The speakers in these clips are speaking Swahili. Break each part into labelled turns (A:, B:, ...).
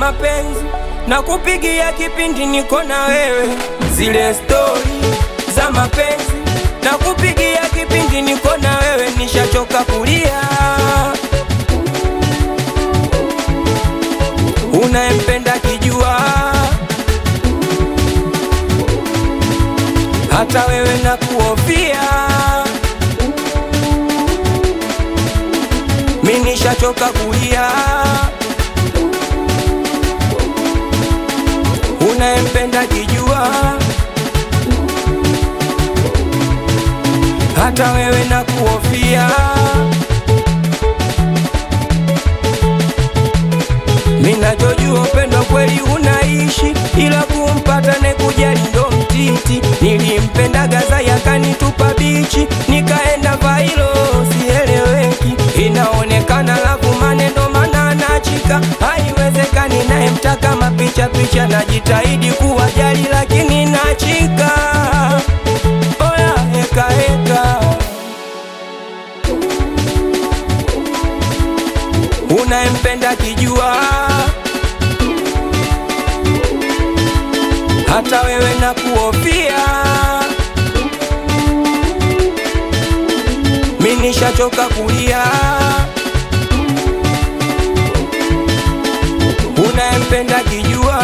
A: mapenzi na kupigia kipindi niko na wewe, zile stori za mapenzi na kupigia kipindi niko na wewe, nishachoka kulia. Unayempenda kijua, hata wewe na kuofia, mi nishachoka kulia. Unayempenda kijua, hata wewe na kuofia. Minachojua upendo kweli unaishi, ila kumpata ne kujali ndo mtiti. Nilimpenda gaza yakanitupa bichi, nikaenda vailo sieleweki, inaonekana lavu maneno mana nachika, haiwezekani naye mtaka mapicha picha, najitahidi kuwajali lakini nachika. Oya heka heka unayempenda kijua, hata wewe na kuofia. Mi nishachoka kulia. Unayempenda kijua,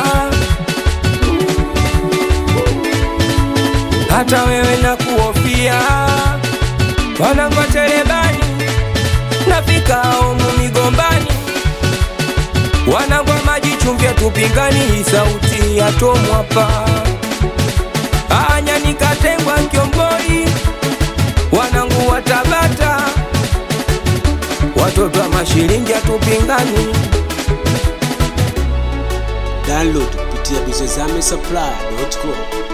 A: hata wewe na kuofia. Wanangotelebani nafika omu migombani, wanangwa maji chumvi tupingani, hii sauti ya Tomu hapa anya nikatengwa Kiomboi, wanangu wa Tabata, watoto wa mashilingi hatupingani.
B: Download kupitia bizozame supply.com.